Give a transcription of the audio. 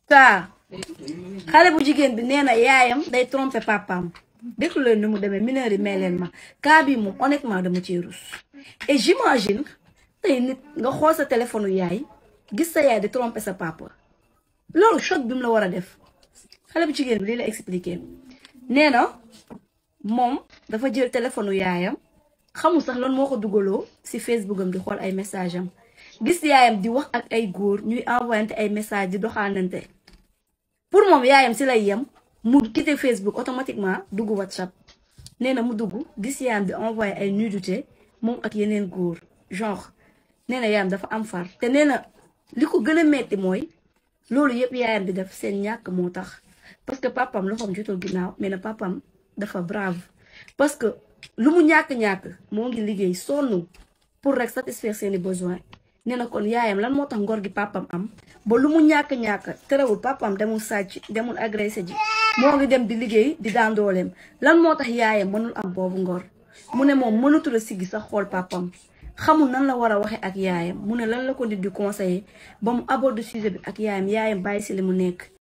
saa xale bu jigéen bi nee na yaayam day tromper papaam déglu leen ni mu demee mineur yi may leen ma cas bi moom honnêtement dama ciy rus et j'imagine tey nit nga xool sa téléphone yaay gis sa yaay di tromper sa papa loolu choc bi mu la war a def xale bu jigéen bi lii la expliqué nee na moom dafa jël téléphone yaayam xamul sax lan moo ko dugaloo ci Facebook am di xool ay message am gis yaayam di wax ak ay góor ñuy envoyante ay message di doxaanante pour moom yaayam ci lay yem mu quitté Facebook automatiquement dugg WhatsApp nee na mu dugg gis yaayam di envoyé ay nudité moom ak yeneen góor genre nee na yaayam dafa am far te nee na li ko gën a metti mooy loolu yëpp yaayam di def seen ñàkk moo tax parce que papam loxoom jotul ginnaaw mais na papam dafa brave parce que lu mu ñàkk-ñàkk moo ngi liggéey sonn pour rek satisfaire seeni besoin nee na kon yaayam lan moo tax ngor gi papam am ba lu mu ñàkk-ñàkk terewul papam demul sàcc demul agressé ji moo ngi dem di liggéey di daan dooleem lan moo tax yaayam mënul am boobu ngor mu ne moom mënatul a siggi sax xool papam xamul nan la war a waxe ak yaayam mu ne lan la ko nit di conseiller ba mu aborde sujet bi ak yaayam yaayam bàyyi si li mu nekk